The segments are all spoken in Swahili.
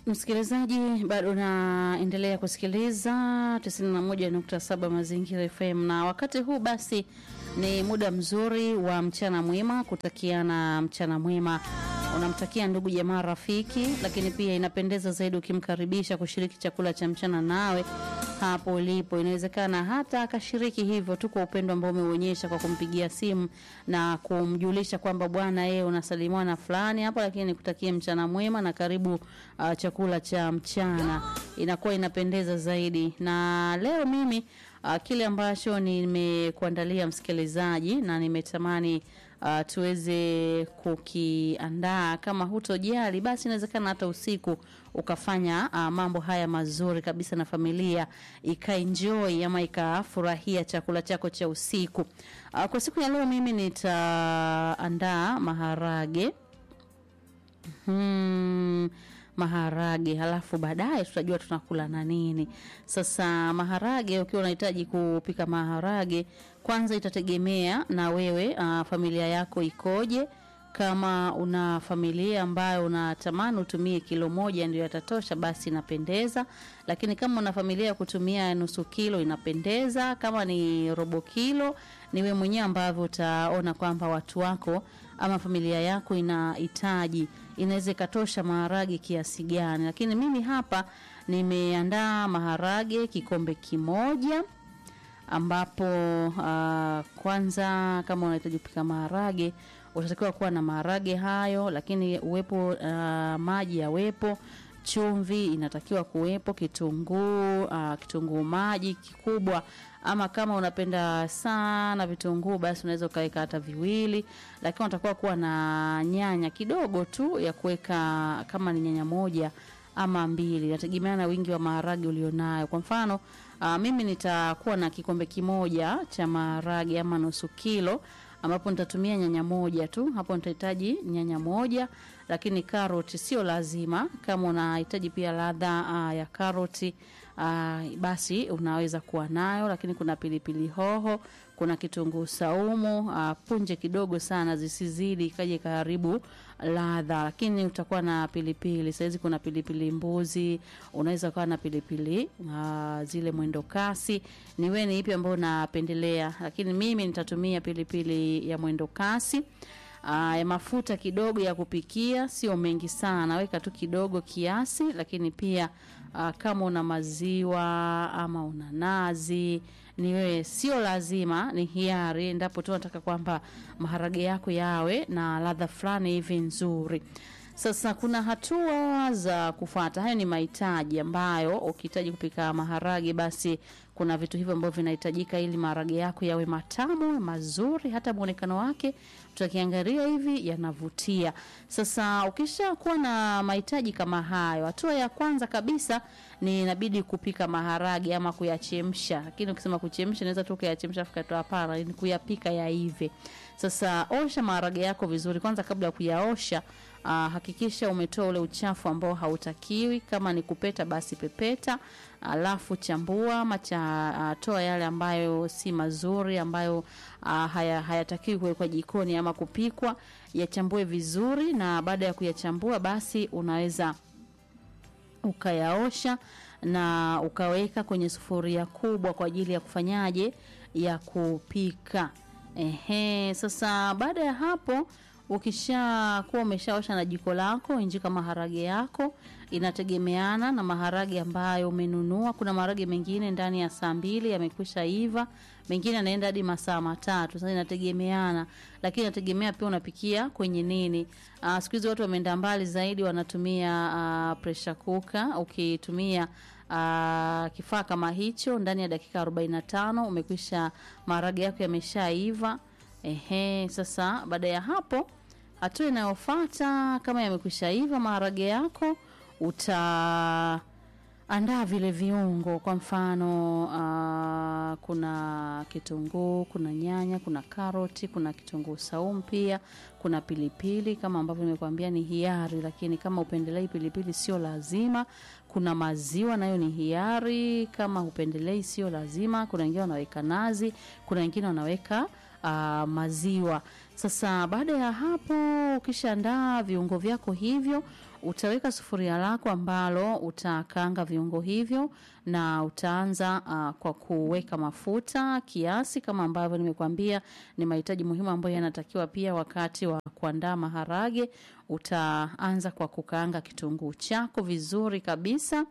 Msikilizaji, bado unaendelea kusikiliza 91.7 Mazingira FM, na wakati huu basi ni muda mzuri wa mchana mwema, kutakiana mchana mwema unamtakia ndugu jamaa rafiki, lakini pia inapendeza zaidi ukimkaribisha kushiriki chakula cha mchana nawe hapo ulipo. Inawezekana hata akashiriki hivyo tu kwa upendo ambao umeuonyesha kwa kumpigia simu na kumjulisha kwamba bwana, yeye unasalimiwa na fulani hapa, lakini nikutakie mchana mwema na karibu uh, chakula cha mchana, inakuwa inapendeza zaidi. Na leo mimi uh, kile ambacho nimekuandalia msikilizaji na nimetamani uh, tuweze kukiandaa. Kama hutojali, basi inawezekana hata usiku ukafanya uh, mambo haya mazuri kabisa na familia ikaenjoy ama ikafurahia chakula chako cha usiku. Uh, kwa siku ya leo mimi nitaandaa maharage hmm, maharage halafu baadaye tutajua tunakula na nini. Sasa maharage, ukiwa unahitaji kupika maharage, kwanza itategemea na wewe uh, familia yako ikoje. Kama una familia ambayo unatamani utumie kilo moja ndio yatatosha, basi inapendeza. Lakini kama una familia ya kutumia nusu kilo inapendeza. Kama ni robo kilo, ni wewe mwenyewe ambavyo utaona kwamba watu wako ama familia yako inahitaji, inaweza ikatosha maharage kiasi gani. Lakini mimi hapa nimeandaa maharage kikombe kimoja ambapo uh, kwanza kama unahitaji kupika maharage utatakiwa kuwa na maharage hayo, lakini uwepo uh, maji yawepo, chumvi inatakiwa kuwepo, kitunguu uh, kitunguu maji kikubwa, ama kama unapenda sana vitunguu basi unaweza ukaweka hata viwili, lakini unatakiwa kuwa na nyanya kidogo tu ya kuweka, kama ni nyanya moja ama mbili, nategemea na wingi wa maharage ulionayo. Kwa mfano uh, mimi nitakuwa na kikombe kimoja cha maharage ama nusu kilo ambapo nitatumia nyanya moja tu. Hapo nitahitaji nyanya moja, lakini karoti sio lazima. Kama unahitaji pia ladha uh, ya karoti uh, basi unaweza kuwa nayo, lakini kuna pilipili hoho, kuna kitunguu saumu uh, punje kidogo sana, zisizidi ikaje karibu ladha, lakini utakuwa na pilipili. Saizi kuna pilipili mbuzi, unaweza kuwa na pilipili uh, zile mwendo kasi. Ni wewe ni ipi ambayo unapendelea, lakini mimi nitatumia pilipili ya mwendo kasi. Uh, ya mafuta kidogo ya kupikia, sio mengi sana, weka tu kidogo kiasi, lakini pia uh, kama una maziwa ama una nazi ni wewe, sio lazima, ni hiari, endapo tu nataka kwamba maharage yako yawe na ladha fulani hivi nzuri. Sasa kuna hatua za kufuata. Hayo ni mahitaji ambayo ukihitaji kupika maharage, basi kuna vitu hivyo ambavyo vinahitajika ili maharage yako yawe matamu mazuri, hata muonekano wake tutakiangalia hivi yanavutia. Sasa ukisha kuwa na mahitaji kama hayo, hatua ya kwanza kabisa ni inabidi kupika maharage ama kuyachemsha. Lakini ukisema kuchemsha, naweza tu kuyachemsha afu katoa, hapana, ni kuyapika yaive. Sasa osha maharage yako vizuri kwanza, kabla ya kuyaosha. Uh, hakikisha umetoa ule uchafu ambao hautakiwi. Kama ni kupeta, basi pepeta, alafu chambua ama cha uh, toa yale ambayo si mazuri, ambayo uh, haya hayatakiwi kuwekwa jikoni ama kupikwa, yachambue vizuri, na baada ya kuyachambua, basi unaweza ukayaosha na ukaweka kwenye sufuria kubwa kwa ajili ya kufanyaje, ya kupika. Ehe, sasa baada ya hapo ukisha kuwa umeshaosha na jiko lako, injika maharage yako. Inategemeana na maharage ambayo umenunua. Kuna maharage mengine ndani ya saa mbili yamekwisha iva, mengine yanaenda hadi masaa matatu. Sasa inategemeana, lakini inategemea pia unapikia kwenye nini. Uh, siku hizi watu wameenda mbali zaidi, wanatumia uh, pressure cooker. Ukitumia uh, kifaa kama hicho, ndani ya dakika 45 umekwisha maharage yako yameshaiva. Ehe, sasa baada ya hapo, hatua inayofuata kama yamekwisha iva maharage yako, utaandaa vile viungo. Kwa mfano uh, kuna kitunguu, kuna nyanya, kuna karoti, kuna kitunguu saumu, pia kuna pilipili kama ambavyo nimekuambia ni hiari, lakini kama upendelei pilipili sio lazima. Kuna maziwa nayo ni hiari, kama upendelei sio lazima. Kuna wengine wanaweka nazi, kuna wengine wanaweka uh, maziwa. Sasa baada ya hapo, ukishaandaa viungo vyako hivyo, utaweka sufuria lako ambalo utakaanga viungo hivyo, na utaanza uh, kwa kuweka mafuta kiasi, kama ambavyo nimekuambia ni mahitaji muhimu ambayo yanatakiwa pia wakati wa kuandaa maharage. Utaanza kwa kukaanga kitunguu chako vizuri kabisa.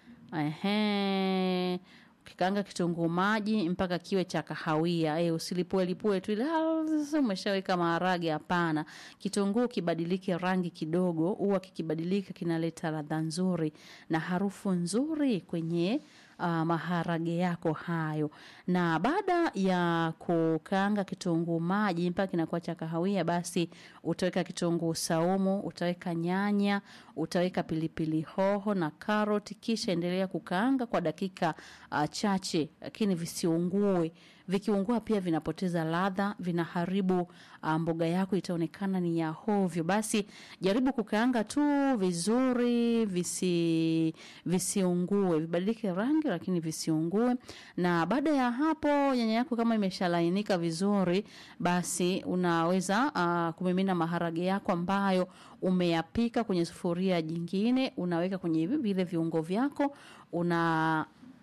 Ehe, ukikaanga kitunguu maji mpaka kiwe cha kahawia. E, usilipue lipue tu ile "Ah, sasa umeshaweka maharage. Hapana, kitunguu kibadilike rangi kidogo, huwa kikibadilika kinaleta ladha nzuri na harufu nzuri kwenye uh, maharage yako hayo. Na baada ya kukaanga kitunguu maji mpaka kinakuwa cha kahawia, basi utaweka kitunguu saumu, utaweka nyanya, utaweka pilipili hoho na karoti, kisha endelea kukaanga kwa dakika uh, chache, lakini visiungue. Vikiungua pia vinapoteza ladha, vinaharibu uh, mboga yako, itaonekana ni ya hovyo. Basi jaribu kukaanga tu vizuri, visi visiungue, vibadilike rangi, lakini visiungue. Na baada ya hapo, nyanya yako kama imeshalainika vizuri, basi unaweza uh, kumimina maharage yako ambayo umeyapika kwenye sufuria jingine, unaweka kwenye hivi vile viungo vyako, una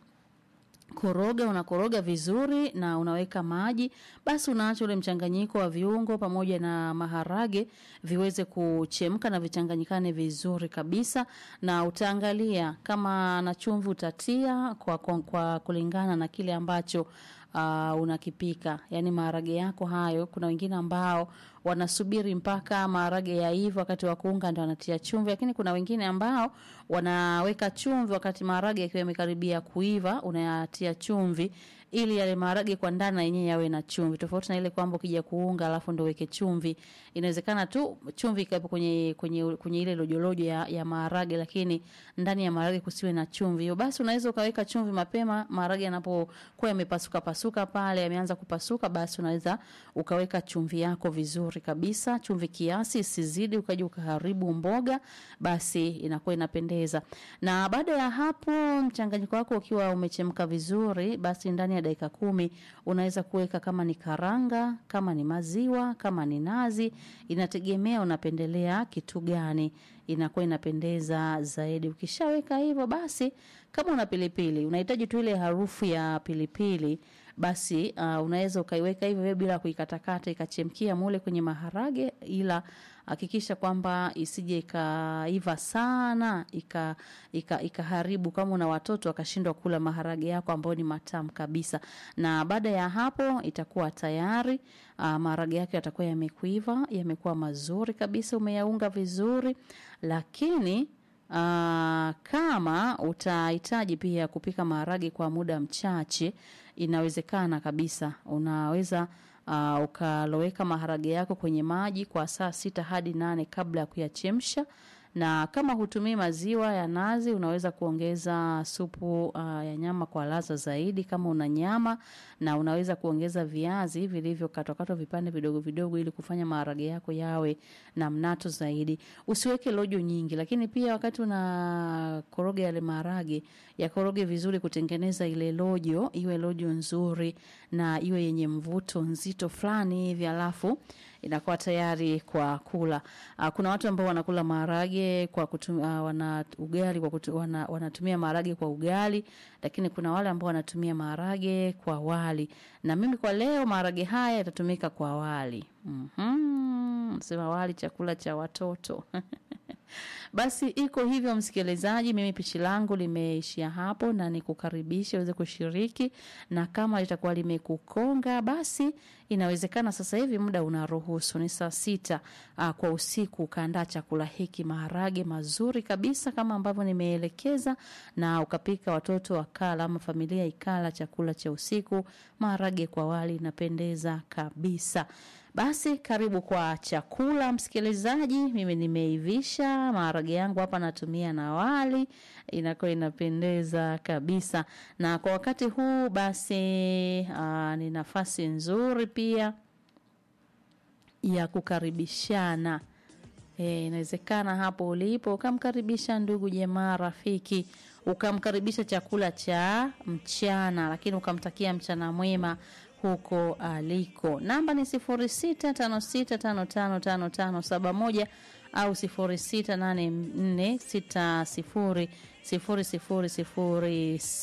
koroga unakoroga vizuri na unaweka maji basi unaacha ule mchanganyiko wa viungo pamoja na maharage viweze kuchemka na vichanganyikane vizuri kabisa na utaangalia kama na chumvi utatia kwa, kwa, kwa kulingana na kile ambacho uh, unakipika yaani maharage yako hayo kuna wengine ambao wanasubiri mpaka maharage yaiva wakati wa kuunga ndo wanatia chumvi lakini kuna wengine ambao wanaweka chumvi wakati maharage yakiwa yamekaribia kuiva unayatia chumvi ili yale maharage kwa ndani na yenyewe yawe na chumvi tofauti na ile kwamba ukija kuunga alafu ndo weke chumvi inawezekana tu chumvi ikawepo kwenye, kwenye, kwenye ile lojolojo ya, ya maharage lakini ndani ya maharage kusiwe na chumvi hiyo basi unaweza ukaweka chumvi mapema maharage yanapokuwa yamepasuka pasuka pale yameanza kupasuka basi unaweza ukaweka chumvi yako vizuri kabisa chumvi kiasi isizidi ukaja ukaharibu mboga basi inakuwa inapendeza na baada ya hapo mchanganyiko wako ukiwa umechemka vizuri basi ndani ya dakika kumi unaweza kuweka kama ni karanga kama ni maziwa kama ni nazi inategemea unapendelea kitu gani inakuwa inapendeza zaidi ukishaweka hivyo basi kama una pilipili unahitaji tu ile harufu ya pilipili basi uh, unaweza ukaiweka hivyo hivyo bila kuikatakata ikachemkia mule kwenye maharage ila hakikisha kwamba isije ikaiva sana ika, ika, ikaharibu kama una watoto wakashindwa kula maharage yako ambayo ni matamu kabisa na baada ya hapo itakuwa tayari uh, maharage yake yatakuwa yamekuiva yamekuwa mazuri kabisa umeyaunga vizuri lakini Uh, kama utahitaji pia kupika maharage kwa muda mchache inawezekana kabisa unaweza uh, ukaloweka maharage yako kwenye maji kwa saa sita hadi nane kabla ya kuyachemsha na kama hutumii maziwa ya nazi unaweza kuongeza supu uh, ya nyama kwa ladha zaidi kama una nyama na unaweza kuongeza viazi vilivyokatwakatwa vipande vidogo vidogo ili kufanya maharage yako yawe na mnato zaidi usiweke lojo nyingi lakini pia wakati una koroga yale maharage yakoroge vizuri kutengeneza ile lojo iwe lojo nzuri na iwe yenye mvuto nzito fulani hivi alafu inakuwa tayari kwa kula. Uh, kuna watu ambao wanakula maharage kwa kutumia uh, wana ugali kwa kutu, wana, wanatumia maharage kwa ugali, lakini kuna wale ambao wanatumia maharage kwa wali. Na mimi kwa leo maharage haya yatatumika kwa wali. Mhm. Sema wali chakula cha watoto. Basi iko hivyo msikilizaji, mimi pishi langu limeishia hapo na nikukaribisha uweze kushiriki, na kama litakuwa limekukonga basi inawezekana sasa hivi muda unaruhusu, ni saa sita aa, kwa usiku ukaandaa chakula hiki, maharage mazuri kabisa kama ambavyo nimeelekeza, na ukapika watoto wakala ama familia ikala chakula cha usiku, maharage kwa wali, inapendeza kabisa. Basi karibu kwa chakula msikilizaji, mimi nimeivisha maharage yangu hapa, natumia na wali, inakuwa inapendeza kabisa. Na kwa wakati huu basi, aa, ni nafasi nzuri pia ya kukaribishana. E, inawezekana hapo ulipo ukamkaribisha ndugu jamaa, rafiki, ukamkaribisha chakula cha mchana, lakini ukamtakia mchana mwema huko aliko. Namba ni 0656555571 au 0684600007.